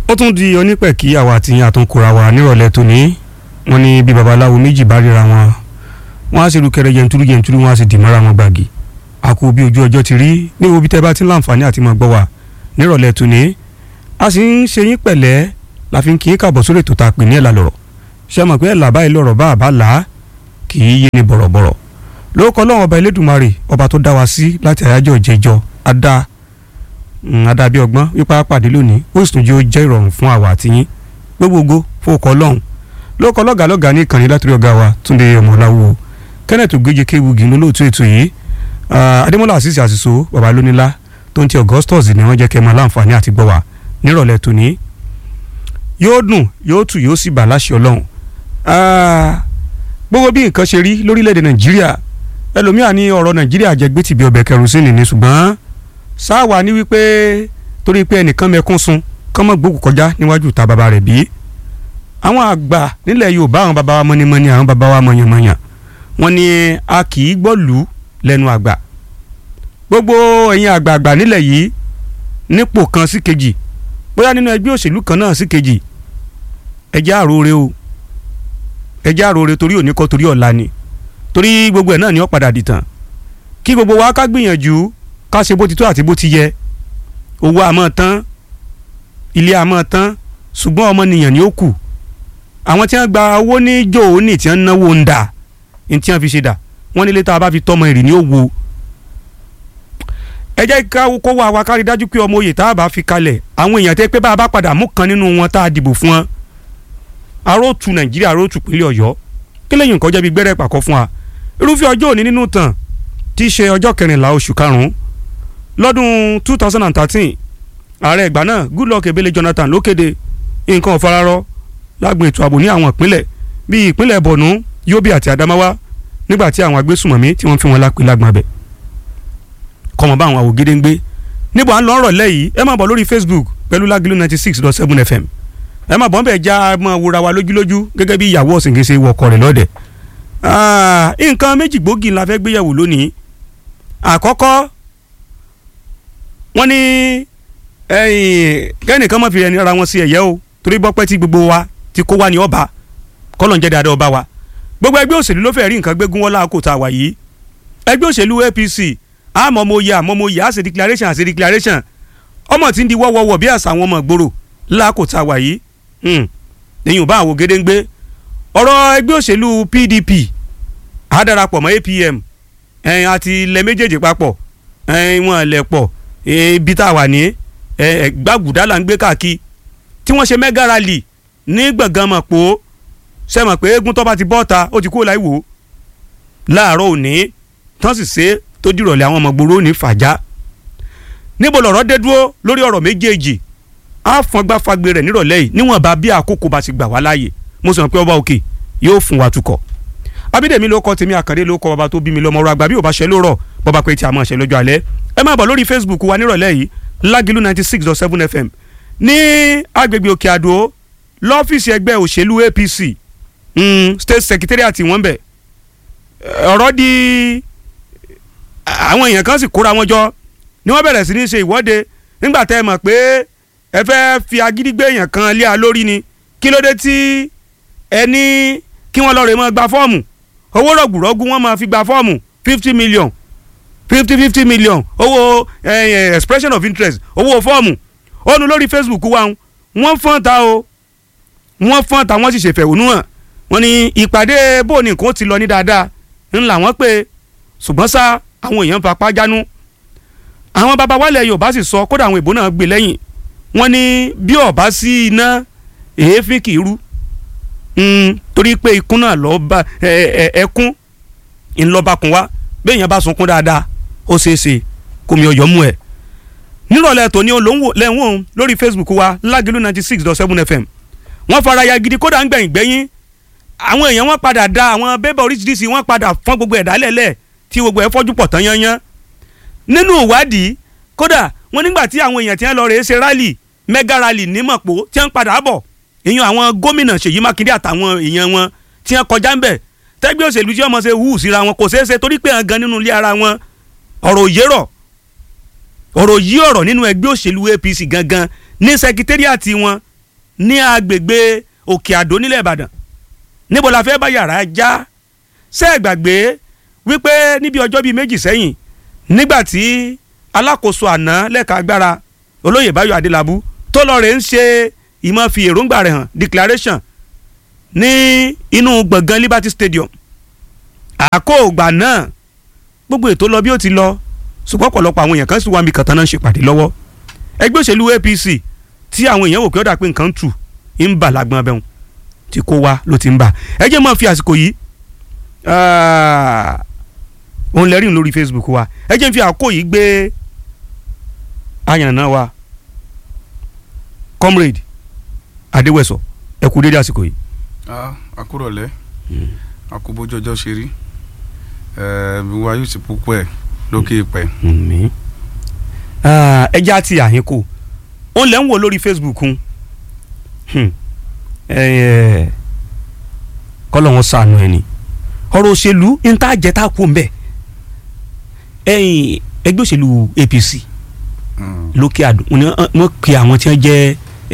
ó tún di onípẹ̀kí àwa àti àtúnkùra wa nírọ̀lẹ́ tòní wọ́n ní bí babaláwo méjì bá ríra wọn wọ́n á sì rú kẹrẹ jẹntúrú jẹntúrú wọ́n á sì dì mọ́ra wọn gbàgì àkó bí ojú ọjọ́ ti rí ní wo bí tẹ́ bá ti ń láǹfààní àti máa gbọ́ wa nírọ̀lẹ́ tòní a sì ń ṣe yín pẹ̀lẹ́ la fi ń kí í kàbọ̀ sórí ètò tá a pè ní ẹ̀là lọ̀rọ̀ ṣé mọ̀ pé ẹ̀là báyìí lọ̀rọ̀ bá àbá là á kì í yé ni bọ̀rọ̀bọ̀rọ̀ lórúkọ Ọlọ́run ọba Elédùmarè ọba tó dá wa sí láti àyájọ́ ìjẹjọ́ adá adá bí ọgbọ́n wípé pàdé lónìí ó sì tún jẹ́ ó jẹ́ ìrọ̀rùn fún àwa àti yín gbogbogbò fowókọ Ọlọ́run lórúkọ lọ́gàá lọ́gàá ní ìkànnì látòrí ọ̀gá wa Túndé ọmọláwo Kenneth Ogeje kéwugi lólóòtú ètò yìí Adémọ́lá àṣìṣe àṣìṣo baba lónílá tó ń ti Augustus ni wọ́n jẹ́ kẹ́ máa láǹfààní àti gbọ́ wa nírọ̀lẹ́ tòní yóò dùn yóò tù yóò sì bà láṣẹ Ọlọ́run gbogbo bí nǹkan ṣe rí lórílẹ̀‐èdè Nàìjíríà ẹlòmíà ní ọ̀rọ̀ Nàìjíríà jẹ́ gbé tìbí ọbẹ̀ kẹrùsínì ni ṣùgbọ́n sáwà ní wípé torí pé ẹnìkan mẹ́kún sun kán mọ́ gbókù kọjá níwájú ta bàbá rẹ̀ bí àwọn àgbà nílẹ̀ Yorùbá àwọn bàbá wa mọ́nímọ́ní àwọn bàbá wa mọ̀yànmọ̀yàn wọ́n ní a kì í gbọ́ lù ú lẹ́nu àgbà gbogbo ẹ̀yin àgbààgbà nílẹ̀ yìí nípò kan sí kejì bóyá nínú ẹgbẹ́ òṣèlú kan náà sí kejì ẹjẹ́ àròrè o ẹjẹ́ àròrè torí òní kọ́ torí ọ̀la ni torí gbogbo ẹ̀ náà ni ó padà dìtàn kí gbogbo wa ká gbìyànjú ká ṣe bó ti tó àti bó ti yẹ owó àmọ́ tán ilé àmọ́ tán ṣùgbọ́n ọmọnìyàn ni ó kù àwọn tí wọ́n gba owó ní jòóní tí wọ́n náwó ń dà ní tí wọ́n fi ṣe dà wọ́n nílé tá a bá fi tọ́mọ èrè ní òwò ẹ jẹ́ ká kó wá wa kárí dájú pé ọmọ oyè tá a bá fi kalẹ̀ àwọn èèyàn tẹ́ pé bá a bá padà mú kan nínú wọn tá a dìbò fún wọn aróòtú nàìjíríà aróòtú pínlẹ̀ ọ̀yọ́ kí lẹ́yìn nǹkan jẹ́ bí gbẹ́rẹ́ pàkọ́ fún wa irúfẹ́ ọjọ́ òní nínú tàn tí í ṣe ọjọ́ kẹrìnlá oṣù karùn-ún lọ́dún two thousand and thirteen ààrẹ ìgbà náà goodluck ebele jonathan ló kéde nǹkan ọ̀fararọ lágbọn ètò ààbò ní àwọn ìpínlẹ̀ bíi ìpínlẹ̀ borno yobe àti adamawa nígbà tí àwọn agbésùmọ̀mí tí wọ́n fi wọn lápè lágbọn abẹ kọ́mọ bá àwọn àwògede ń gbé níbo à ń lọ ọ̀rọ̀ lẹ́yìn ẹ máa bọ̀ lórí facebook pẹ̀lú lágìlú ninety six dot seven fm ẹ máa bọ̀ ń bẹ̀ já máa wúra wa lójúlójú gẹ́gẹ́ bí ìyàwó ọ̀sìnkèsè wọkọ̀ rẹ̀ lọ́dẹ̀ nǹkan méjì gbòógì la fẹ́ gbéyàwó lónìí àkọ́kọ́ wọ́n ní kẹ́nìkan máa fi ẹni ara wọn sí ẹ̀yẹ́ o torí bọ́pẹ́ tí gbogbo wa ti kó wa ní ọba kọ́lọ̀ ń jẹ́ dáadáa ọba wa gbogbo ẹgbẹ́ òṣèlú ló fẹ́ rí nǹkan gbégún wọn láàkó tá a wà yìí ẹgbẹ́ òṣèlú APC àmọ́ mo yẹ àmọ́ mo yẹ àṣẹ declaration àṣẹ declaration ọmọ tí ń di wọ́wọ́wọ́ bí àṣà àwọn ọmọ ìgboro láàkó tá a wà yìí lẹ́yìn òbá àwọn gédéǹgbé ọ̀rọ̀ ẹgbẹ́ òṣèlú PDP á darapọ̀ mọ́ APM àti ilẹ̀ méjèèjì papọ̀ wọn lẹ̀ pọ̀ ibi tá a wà ní gbàgùdá là ń gbé káàkiri tí wọ́n ṣe mega rally ní gbọ̀ngàn mọ̀ pò ṣe mọ̀ pé eégún tó bá ti bọ́ ta ó ti kó láì wò ó láàárọ̀ òní tán sì ṣe tó dìrọ̀lẹ́ àwọn ọmọ gbòòrò ní fàjà níbo lọ̀rọ̀ dé dúró lórí ọ̀rọ̀ méjèèjì á fọngbà fagbe rẹ̀ nírọ̀lẹ́ yìí níwọ̀n bá bí àkókò bá ti gbà wá láàyè mo sọ pé ọba òkè yóò fún wa tukọ̀ abídèmí ló kọ tèmi àkàndé ló kọ bàbá tó bí mi lọ́mọ ọ̀rọ̀ àgbà bí ò bá ṣe ló rọ̀ bọ́ba pé tí a máa ṣe lọ́jọ́ alẹ́ ẹ máa bọ̀ lórí facebook wa nírọ̀lẹ́ yìí lágìlú ninety six dot seven fm ní agbègbè òkè àdó lọ́fíìsì ẹgbẹ́ òṣèlú apc mm, state secretariat wọ́n bẹ̀ ọ̀rọ̀ di àwọn èèyàn kan sì kóra wọn jọ ni wọ́n bẹ̀rẹ̀ sí ní ṣe ìwọ́de nígbà tẹ́ ẹ mọ̀ pé ẹ fẹ́ fi agídí gbé èèyàn kan lé a lórí ni kí ló dé tí ẹ ní kí wọ́n lọ rè mọ́ gba fọ́ọ̀mù owó rọ̀gùrọ̀gù wọ́n máa fi gba fọ́ọ̀mù fifty million fifty fifty million owó eh, expression of interest owó fọ́ọ̀mù ó nu lórí facebook wa wọ́n fọ́n ta o wọ́n fọ́n ta wọ́n sì ṣèfẹ̀hónú hàn wọ́n ní ìpàdé bóòní nǹkan ti lọ ní dáadáa ńlá wọ́n pé ṣùgbọ́n sá àwọn èèyàn fapá jánu àwọn baba wálẹ̀ yorùbá sì sọ kódà àwọn ìbò náà gbé lẹ́yìn wọ́n ní bí ọ̀bá sí iná èéfín kì í rú torí pé ikún náà lọ bá ẹkún ńlọbakùn wá bẹ́ẹ̀ yẹn bá sunkún dáadáa ó ṣeé ṣe kó mi ọyọ́ mú ẹ̀ nírọ̀lẹ́ tòní lẹ́wọ̀n lórí facebook wa lágìlú ninety six dot seven fm wọ́n fara ya gidi kódà ń gbẹ̀yìn gbẹ̀yìn àwọn èèyàn wọ́n padà da àwọn bébà oríṣiríṣi wọ́n padà fọ́n gbogbo ẹ̀dá lẹ́lẹ̀ tí gbogbo ẹ̀ fọ́jú pọ̀ tán yányán nínú ìwádìí kódà wọ́n nígbà tí àwọn èèyàn tí wọ́n lọ rèé ṣe rally mega rally ní mọ̀pó tí wọ́n padà bọ̀ èèyàn àwọn gómìnà Ṣèyí Mákindé àtàwọn èèyàn wọn tí wọ́n kọjá ń bẹ̀ tẹ́gbẹ́ òṣèlú tí wọ́n mọ̀ ṣe hù síra wọn kò ṣeé ṣe torí pé gan nínú ilé ara wọn ọ̀rọ̀ òye rọ̀ ọ̀rọ̀ yí ọ̀rọ̀ nínú ẹgbẹ́ òṣèlú APC gangan ní sẹkítẹ́rìàtì wọn ní agbègbè òkè àdó nílẹ̀ ìbàdàn níbo la fẹ́ bá yàrá já ṣé ẹ gbàgbé wípé níbi ọjọ́ bíi méjì sẹ́yìn nígbà tí alákòóso àná lẹ́ka agbára olóyè báyọ̀ adélábù tó lọ rè ń ṣe ìmọ̀ fi èròǹgbà rẹ̀ hàn declaration ní inú gbọ̀ngàn liberty stadium àkóògbà náà gbogbo ètò lọ bí ó ti lọ ṣùgbọ́n ọ̀pọ̀lọpọ̀ àwọn èèyàn kan sì wá mi kàtàn náà ń ṣèpàdé lọ́wọ́ ẹgbẹ́ òṣèlú apc tí àwọn èèyàn wò pé ó dà pé nǹkan ń tù ń bà lágbọ́n abẹ́hùn tí kò wá ló ti ń bà ẹ jẹ́ máa fi àsìkò yìí òun lẹ́rìn lórí facebook wa ẹ jẹ́ ń fi àkókò yìí gbé àyànnà wa comrade adéwẹ̀sọ ẹ kú dédé àsìkò yìí. àkúrọ̀lẹ́ àkúbójọ́jọ́ ṣe rí wa yóò ti púpọ̀ ẹ̀ lókè ìpẹ́. ẹ já ti àyínkù òun lẹ́ ń wò lórí facebook un kọ́lọ̀ wọn sànù ẹ̀ ni ọ̀rọ̀ òṣèlú ń tá jẹ́ta kú ń bẹ̀ ẹ̀yìn ẹgbẹ́ òṣèlú apc lókè àdó wọ́n pe àwọn tí wọ́n jẹ́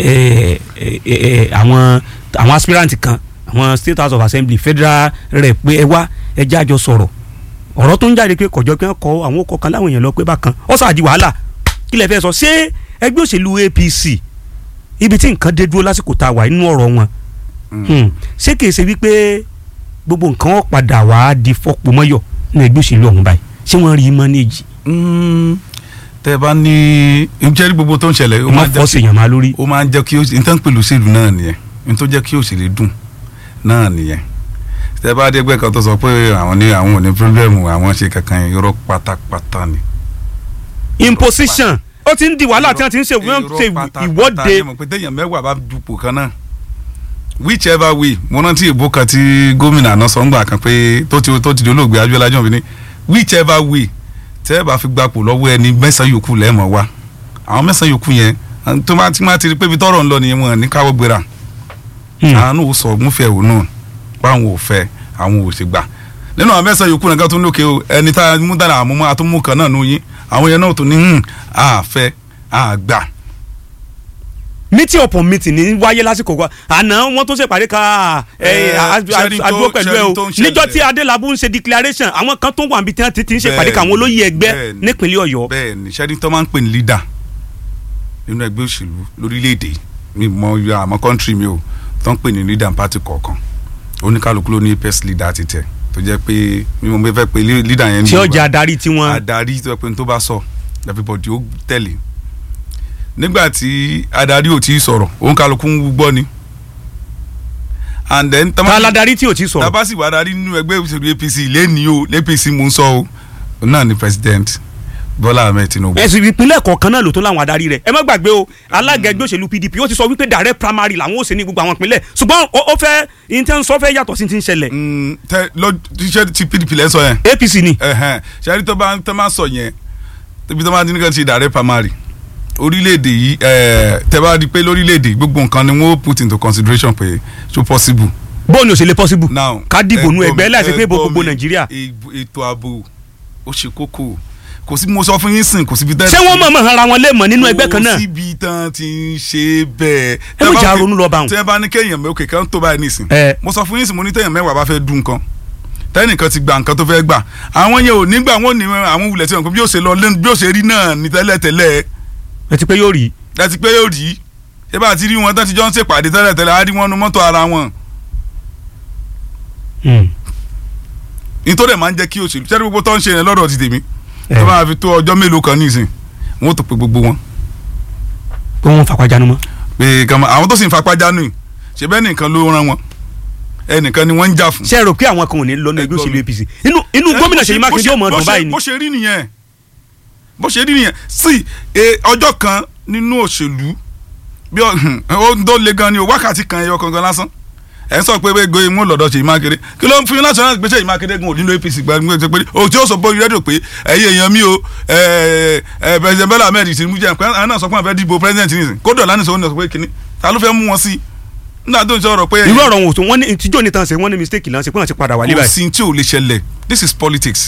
àwọn àwọn aspirant kan àwọn state house of assembly federal rep pé ẹ wá ẹ jájọ sọ̀rọ̀ ọ̀rọ̀ tó ń jáde pé kọ̀jọ́ pé kọ àwọn ọkọ̀ kan láwọn èèyàn lọ pé bákan ó sàdí wàhálà kí lẹ fẹ́ sọ ṣé ẹgbẹ́ òṣèlú apc ibi tí nǹkan dé dúró lásìkò tá a wà nínú ọ̀rọ̀ wọn ṣé kìí ṣe wípé gbogbo nǹkan ó padà wá di fọ́pọ̀ mọ́yọ̀ ní ẹgbẹ́ òṣèlú ọ̀hún báyìí ṣé wọ́n rí mọ́nẹ́jì. tẹ ẹ bá ní njẹ́ gbogbo tó ń ṣẹlẹ̀ ó máa fọ́ sèèyàn máa lórí. ó máa ń jẹ́ kí n tán pẹ̀lú òṣèlú náà nìyẹn n tó jẹ́ kí òṣèlú dùn náà nìyẹn tẹ bá dé ẹgbẹ́ kan tó sọ pé àwọn ní àwọn ò ní pírọ́blẹ́mù àwọn ṣe kankan irọ́ pátápátá ni. imposition ó ti ń di wàhálà tí wọ́n ti ń ṣe ìwọ́de. irọ́ pé téèyàn mẹ́wàá bá dupò kan náà whichever way mo rántí ìbò kan tí gómìnà àná sọ ń gbà kan pé tó ti tó ti di olóògbé Abíọ́lá Ajímọ̀bí ní whichever way tẹ́ ẹ bá fi gbapò lọ́wọ́ ẹni mẹ́sàn-án yòókù lẹ́ẹ̀mọ́ wa àwọn mẹ́sàn-án yòókù yẹn tó bá ti máa ti rí pé ibi tọ́rọ̀ ń lọ nìyẹn wọn ní káwọ́ gbéra àwọn ò sọ múfẹ́ òun náà báwọn ò fẹ́ àwọn ò sì gbà nínú àwọn mẹ́sàn-án yòókù nìkan tó ń lókè o ẹni tá a mú dára àmúmọ́ àtúmú kan náà nù yín àwọn yẹn náà tó ní àfẹ́ àgbà meeting upon meeting ní wáyé lásìkò wa àná wọn tó ṣèpàdé ká àdúró pẹ̀lú ẹ o níjọ́ tí adélábù ń ṣe declaration àwọn kan tó wà níbi tí wọ́n ti ń ṣèpàdé ká àwọn olóyè ẹgbẹ́ nípínlẹ̀ ọ̀yọ́. bẹ́ẹ̀ ni sẹ́ni tó máa ń pè ní leader nínú ẹgbẹ́ òṣèlú lórílẹ̀‐èdè mi mọ àmọ́ country mi o tó ń pè ní leader party kọ̀ọ̀kan oníkálukú ló ní first leader ti tẹ̀ tó jẹ́ pé mi mo fẹ́ pe leader yẹn ní. tí ó jẹ́ adarí tiwọn. adarí tó yẹ pé n tó bá sọ everybody ó tẹ̀lé nígbà tí adarí ò tí ì sọ̀rọ̀ òun kálukú ń gbọ́ ni. and then. ta ladarí tí ò tí ì sọ̀rọ̀. tabasi wà darí nínú ẹgbẹ́ òṣèlú APC lẹ́ni o APC mò ń sọ o náà ni president Bọ́lá Ahmed Tinubu. ẹ̀sìn ìpínlẹ̀ kọ̀ọ̀kan náà ló tó láwọn adarí rẹ̀ ẹ má gbàgbé o alága ẹgbẹ́ òṣèlú PDP ó ti sọ wípé direct primary làwọn ò ṣe ní gbogbo àwọn ìpínlẹ̀ ṣùgbọ́n ó fẹ́ intense fẹ́ yàtọ̀ sí ti ń ṣẹlẹ̀. tẹ lọ ṣiṣẹ́ ti PDP lẹ́ sọ yẹn. APC ni. ṣe àrí tó bá tó máa sọ yẹn tóbi tó máa dín nìkan ti direct primary orílẹ̀-èdè yìí tẹ́ bá di pé lórílẹ̀-èdè gbogbo nǹkan ni wọ́n put into consideration pé so possible. bóun ni ò ṣe lè possible. now ká dìbò nu ẹgbẹ́ láti pé gbogbo nàìjíríà. ètò ààbò ó ṣe kókó kò sí mo sọ fún yín sìn kò síbi tẹ́. ṣé wọ́n mọ̀ọ́mọ̀ ara wọn lè mọ̀ nínú ẹgbẹ́ kan náà. kò síbi tán ti ń ṣe bẹ́ẹ̀. ẹ mọ̀ jà ronú lọ bá wọn. tẹ́ bá ní kéèyàn mẹ́ òkè kan tó báyìí nìsín. mo sọ fún yín sìn mo ní téèyàn mẹ́wàá bá fẹ́ dùn nǹkan tẹ́nìkan ti gba nǹkan tó fẹ́ gbà àwọn yẹn ò ní gbà wọ́n ní àwọn wulẹ̀ tí wọn kò bí ó ṣe lọ bí ó ṣe rí náà ní tẹ́lẹ̀tẹ́lẹ̀ ẹ ti pé yóò rí. ẹ ti pé yóò rí ẹ bá ti rí wọn tó ti jọ ń ṣèpàdé tẹ́lẹ̀ tẹ́lẹ̀ á rí wọn nu mọ́tò ara wọn. nítorí ẹ̀ máa ń jẹ́ kí òṣèlú ṣẹ́ni gbogbo tó ń ṣe yẹn lọ́dọ̀ ti tèmi tó máa fi tó ọjọ́ mélòó kan nísìn wọn ò tó pe gbogbo wọn. pé wọn fapá jánu mọ́. pé kàmá àwọn tó sì ń fapá jánu yìí ṣe bẹ́ẹ̀ nìkan ló rán wọn ẹnìkan ni wọ́n ń jà fún. ṣe é rò pé àwọn kan ò ní lọ ní ẹgbẹ́ òṣèlú APC inú inú gómìnà Ṣèyí Mákindé ò mọ̀ ọdún báyìí ni. bó ṣe rí nìyẹn bó ṣe rí nìyẹn sí ọjọ́ kan nínú òṣèlú bí ó tó le gan ni o wákàtí kan ẹyọ kankan lásán ẹ sọ pé gbé imú lọ́dọ̀ Ṣèyí Mákindé kí ló ń fún yín láti ṣe gbéṣẹ́ Ṣèyí Mákindé gan òdìlú APC gbàgbé pé o tí ó sọ bóyá rédíò pé ẹ̀yin èèyàn mi o president Bọ́lá Ahmed Tinubu jẹ́ pé àwọn náà sọ pé àwọn fẹ́ dìbò president nìsín kódò lánìí sọ wọn sọ pé kínní ta ló fẹ́ mú wọn sí i nígbà tó ń sọ̀rọ̀ pé. irú ọ̀rọ̀ wọn ò tó wọ́n ní tíjọ́ ní tàn ṣe wọ́n ní mistake lánṣẹ́ pé wọ́n ti padà wálé báyìí. kò sí tí ò lè ṣẹlẹ̀ this is politics.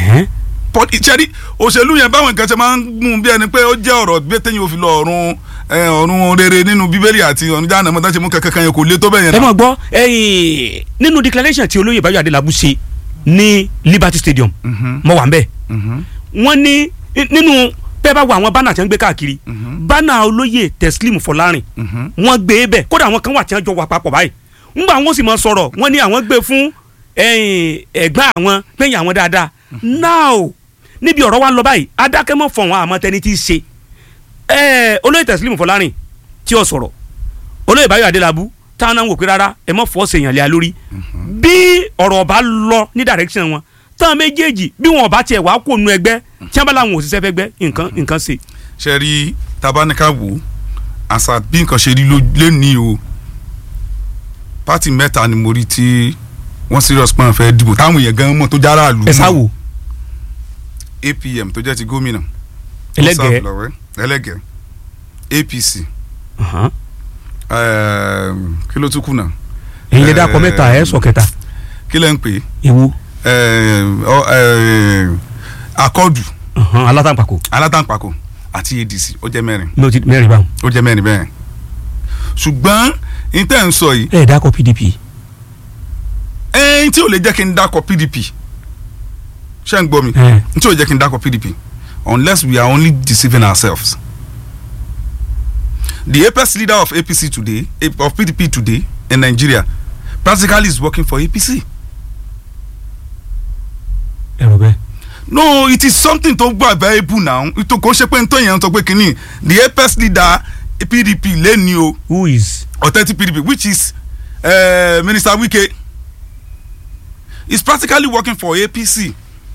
ṣẹ́rí òṣèlú yẹn báwọn nǹkan ṣe máa ń mú bí ẹni pé ó jẹ́ ọ̀rọ̀ bí téyìn òfin lọ ọ̀run ẹ, ọ̀run rere nínú bíbélì àti ọ̀run jáàna mọ́tà ṣe mú kankan kan yẹn kò lé tó bẹ́ẹ̀ yẹn ẹ náà. mọ̀ gbọ́ ẹ̀yìn nínú declaration tí olóyè Báyọ̀ Adélábù ṣe ní Liberty Stadium Mhm, mo wà ń bẹ̀ mhm, wọ́n ní nínú bẹ́ẹ̀ bá wo àwọn bánà tí wọ́n gbé káàkiri mhm, bánà olóyè Teslim Fọlárin mhm. wọ́n gbé e bẹ̀ kódà àwọn kan wà tí wọ́n jọ wà papọ̀ báyìí ńgbà wọn sì máa sọ̀rọ̀ wọ́n ní àwọn gbé fún ẹ̀yìn ẹ̀gbọ́n àwọn gbẹ̀yìn àwọn dáadáa now níbi ọ̀rọ̀ wa ń lọ báyìí adákẹ́mọ̀ fọ̀ wọn àmọ́ tẹni tí í ṣe ẹ̀ olóyè Teslim Fọlárin tí ó sọ̀rọ̀ olóyè Báyọ̀ Adélábù táwọn náà ń wò pé rárá ẹ mọ̀ fọ́ sèèyàn lé a lórí bí ọ̀rọ̀ ọba lọ ní direction wọn táwọn méjèèjì bí wọn ọba tiẹ̀ wá kó nu ẹgbẹ́ tí wọn bá láwọn òṣìṣẹ́ fẹ́ gbẹ́ nǹkan nǹkan ṣe. ṣe rí tabanika wo àṣà bí nǹkan ṣe rí ló- lénìí o pátì mẹ́ta ni mo rí tí wọ́n serious pọ́n fẹ́ dìbò táwọn èèyàn gan mọ̀ tó jára àlù ẹ sáwò APM tó jẹ́ ti gómìnà ẹlẹ́gẹ̀ẹ́ Lọ́wẹ́, ẹlẹ́gẹ̀ẹ́ APC Ahan. ẹ̀ẹ́m, kí ló tún kù náà ẹ̀yin lè dákọ mẹ́ta ẹ̀ sọ kẹta kí lẹ́ ń pè é ewu ẹ̀ẹ́m, ọ- ẹ̀ẹ́m, akọ́dù Ahan, alátàǹpàkò alátàǹpàkò àti ADC ó jẹ́ mẹ́rin ní o ti mẹ́rin báwọn. ó jẹ́ mẹ́rin bẹ́ẹ̀ ṣùgbọ́n ní tẹ́ ń sọ yìí ẹ dákọ PDP ẹ̀ẹ́n tí ò lè jẹ́ kí n dákọ̀ PDP ṣé ń gbọ́ mi ẹ n tí ò lè jẹ́ kí n dákọ̀ PDP unless we are only deceiving ourselves the apex leader of APC today eh, of PDP today in Nigeria practically is working for APC ẹ rò bẹ́ẹ̀. no it is something tó gbọ́ available now ètò kò ṣe pé n tó yẹn ń sọ pé kínní the apex leader PDP lẹ́ni o who is. authentic PDP which is uh, Minister Wike is practically working for APC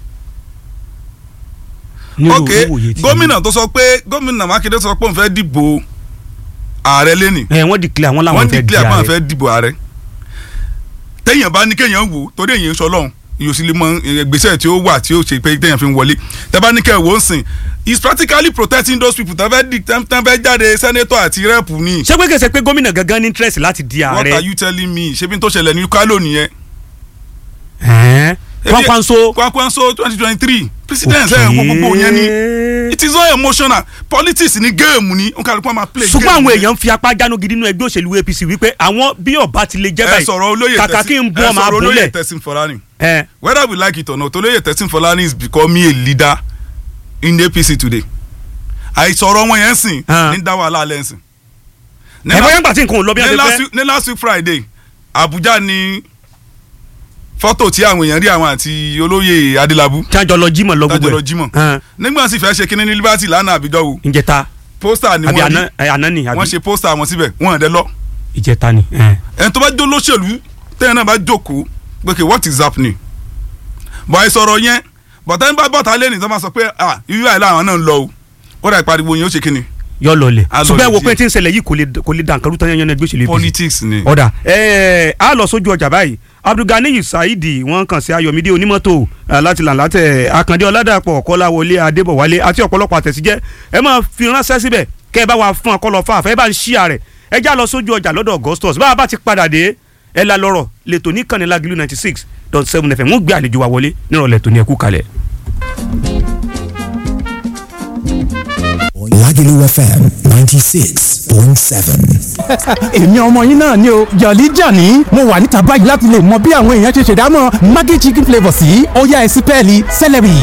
nínú ok ìwòye tí- gómìnà tó sọ pé gómìnà Mákindé sọ pé òun fẹ́ dìbò ààrẹ lẹ́nì ẹ wọ́n declare wọ́n wọ́n làwọn fẹ́ di declare pé àwọn ààrẹ fẹ́ dìbò ààrẹ téèyàn bá ní kéèyàn wò torí èyàn sọ lọ́hùn yóò sì lè mọ ìgbésẹ̀ tí ó wà tí ó ṣe pé téèyàn fi ń wọlé tẹ́ bá ní kẹ́ ẹ̀ wò ó sìn is practically protecting those people tẹ́ fẹ́ di tẹ́ fẹ́ jáde senator àti rep ni ṣé pé kèsè pé gómìnà gangan ní interest láti di what are ààrẹ. you telling me ṣé bí n tó ṣẹlẹ̀ ní kálò nìyẹn ẹ̀ẹ́n kwankwanso. kwankwanso twenty twenty three president ẹ̀ gbogbo yẹn ni it is all emotional politics ni game ni n kàlùkù máa play game ṣùgbọ́n àwọn ni. èèyàn ń fi apá jánu gidi nínú ẹgbẹ́ òṣèlú APC wípé àwọn bí ọba ti lè jẹ́ ẹ báyìí sọ̀rọ̀ olóyè kàkà kí n bú ọmọ ẹ sọ̀rọ̀ olóyè abúlé. Teslim Fọlárìn ẹ whether we like it or not olóyè Teslim Fọlárìn is becoming a leader in APC today àìsọ̀rọ̀ wọn yẹn sìn Ah. ní dá wàhálà alẹ́ sìn. ní ẹ la- bóyá ń gbà tí nǹkan ò lọ bí ní wọ́n last ti fẹ́. week- ní last week Friday Abuja ni fọ́tò tí àwọn èèyàn rí àwọn àti olóyè Adélábù tí wọ́n jọ lọ jímọ̀ lọ gbogbo tájọ lọ ẹ̀. jímọ̀ Hàn, nígbà tí fẹ́ ṣe kínní ní Liberty lánàá àbíjọ́ wo ìjẹta pósítà ni àbí wọ́n àná rí ẹ, àná ni àbí wọ́n ṣe pósítà wọn síbẹ̀ wọ́n ẹ̀ dẹ́ lọ ìjẹta ni. ẹ. ẹni tó bá jó lóṣèlú tẹ́yìn náà bá jókòó pé kí what is happening bọ̀ ẹ sọ̀rọ̀ yẹn bọ̀tá ń bá bọ̀tá lẹ́nìí tó máa sọ pé ah irú àìlá àwọn náà ń lọ o ó dà ìpariwo yẹn ó ṣe kíni yọ lọlẹ A lọ ṣùgbọ́n ẹ wo lè pé díẹ̀. tí ń ṣẹlẹ̀ yìí kò lè kò lè dàn kárú tán yẹn ẹgbẹ́ òṣèlú APC. politics ni ọ̀dà ẹ̀ẹ́ a lọ sójú ọjà báyìí abdulganiyi saidi wọ́n kàn sí ayọ̀mídé onímọ́tò eh, láti làǹlàtẹ̀ akàndé ọ̀làdàpọ̀ kọ́láwọlé adébọ̀wálé àti ọ̀pọ̀lọpọ̀ àtẹ̀síjẹ́ ẹ máa fi ránṣẹ́ síbẹ̀ kẹ́ ẹ bá wa fún ọkọ lọ fún àfẹ́ ẹ bá ń ṣí àrẹ̀ ẹ já lọ sójú ọjà lọ́dọ̀ augustus bá a bá ti padà dé ẹ la lọ́rọ̀ lẹ́tọ̀ ní kànnílágìlú ninety six dot seven fm wọ́n gbé àlejò wa wọlé nírọ̀lẹ́ tó ní ẹkú kalẹ̀. Lagelu FM 96.7. èmi ọmọ yín náà ni o jọ̀lí jọ̀ní mo wà níta báyìí láti lè mọ bí àwọn èèyàn ṣe ṣèdámọ̀ maggi chicken flavour sí ọ̀yá ẹ̀sìn pẹ́ẹ́lí celery.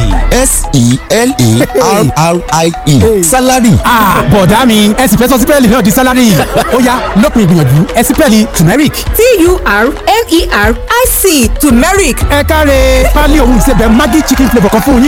S-E-L-E-R-R-I-E. Salary. Ah, bọ̀dá mi ẹ̀sìn fẹ́ sọ sí pẹ́ẹ́lí náà di salary ó yá lópin ìgbìyànjú ẹ̀sìn pẹ́ẹ́lí turmeric. T-U-R-M-E-R-I-C turmeric ẹ káre pálí òun ìsebẹ̀ maggi chicken flavour kan fún yín.